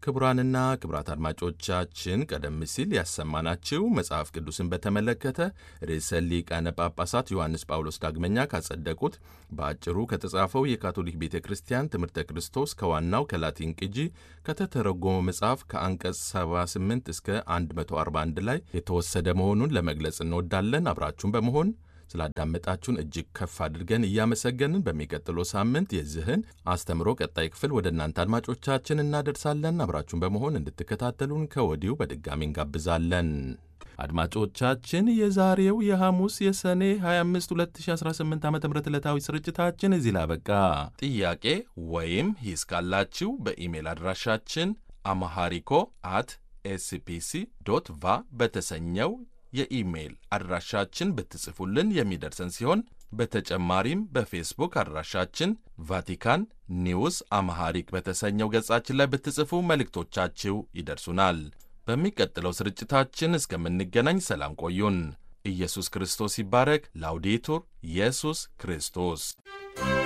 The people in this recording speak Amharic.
ክቡራንና ክቡራት አድማጮቻችን ቀደም ሲል ያሰማናችሁ መጽሐፍ ቅዱስን በተመለከተ ርዕሰ ሊቃነ ጳጳሳት ዮሐንስ ጳውሎስ ዳግመኛ ካጸደቁት በአጭሩ ከተጻፈው የካቶሊክ ቤተ ክርስቲያን ትምህርተ ክርስቶስ ከዋናው ከላቲን ቅጂ ከተተረጎመው መጽሐፍ ከአንቀጽ 78 እስከ 141 ላይ የተወሰደ መሆኑን ለመግለጽ እንወዳለን። አብራችሁን በመሆን ስላዳመጣችሁን እጅግ ከፍ አድርገን እያመሰገንን በሚቀጥለው ሳምንት የዚህን አስተምሮ ቀጣይ ክፍል ወደ እናንተ አድማጮቻችን እናደርሳለን። አብራችሁን በመሆን እንድትከታተሉን ከወዲሁ በድጋሚ እንጋብዛለን። አድማጮቻችን የዛሬው የሐሙስ የሰኔ 25 2018 ዓ ም ዕለታዊ ስርጭታችን እዚህ ላበቃ። ጥያቄ ወይም ሂስ ካላችሁ በኢሜል አድራሻችን አማሃሪኮ አት ኤስፒሲ ዶት ቫ በተሰኘው የኢሜይል አድራሻችን ብትጽፉልን የሚደርሰን ሲሆን በተጨማሪም በፌስቡክ አድራሻችን ቫቲካን ኒውስ አማሃሪክ በተሰኘው ገጻችን ላይ ብትጽፉ መልእክቶቻችሁ ይደርሱናል። በሚቀጥለው ስርጭታችን እስከምንገናኝ ሰላም ቆዩን። ኢየሱስ ክርስቶስ ይባረክ። ላውዴቱር ኢየሱስ ክርስቶስ